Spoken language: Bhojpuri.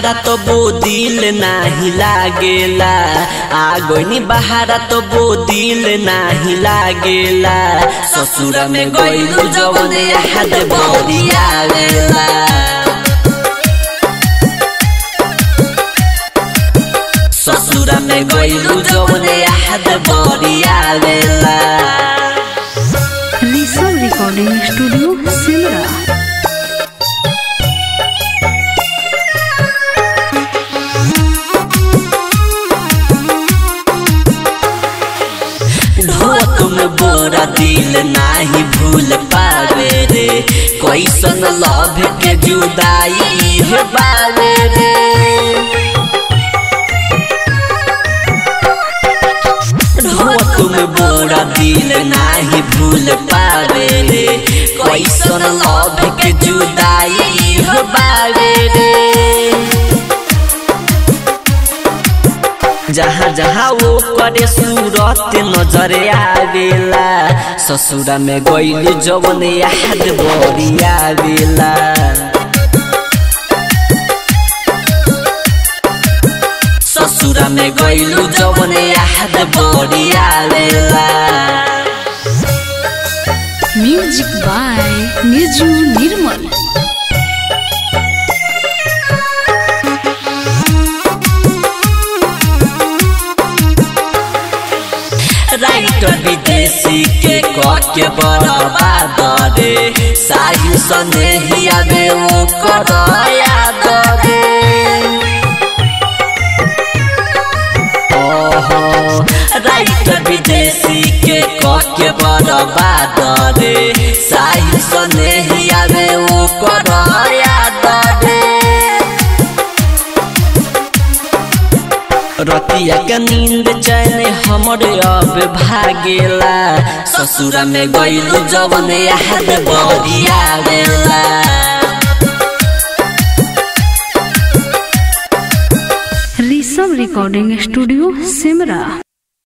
बहारा तो बो दिल नाही लागेला आ गईनी बहारा तो बो दिल नाही लागेला ससुरा में गईलू जवन याद बरिया वेला ससुरा में गईलू जवन याद बरिया वेला ऋषभ रिकॉर्डिंग स्टूडियो सिमरा ढोक में बोरा दिल नाही भूल पावे रे कैसन लभ के जुदाई है बावे रे ढोक में बोरा दिल नाही भूल पावे रे कैसन लभ के जुदाई है बावे रे जहाँ जहाँ वो करे सूरत नजर आवेला ससुरा में गईली जवन याद बड़ी आवेला ससुरा में गईलू जवन याद बड़ी आवेला music by Niju Nirmal writer विदेशी के कह के बर्बाद रे साहिल सने ही आवे वो कर याद रे ओहो राइटर विदेशी के कह के बर्बाद रे साहिल सने ही आवे वो कर याद रे रतिया के नींद चैन हमरे अब भागेला ससुरा में गईलू जवन याद बड़ी आवेला ऋषभ रिकॉर्डिंग स्टूडियो सिमरा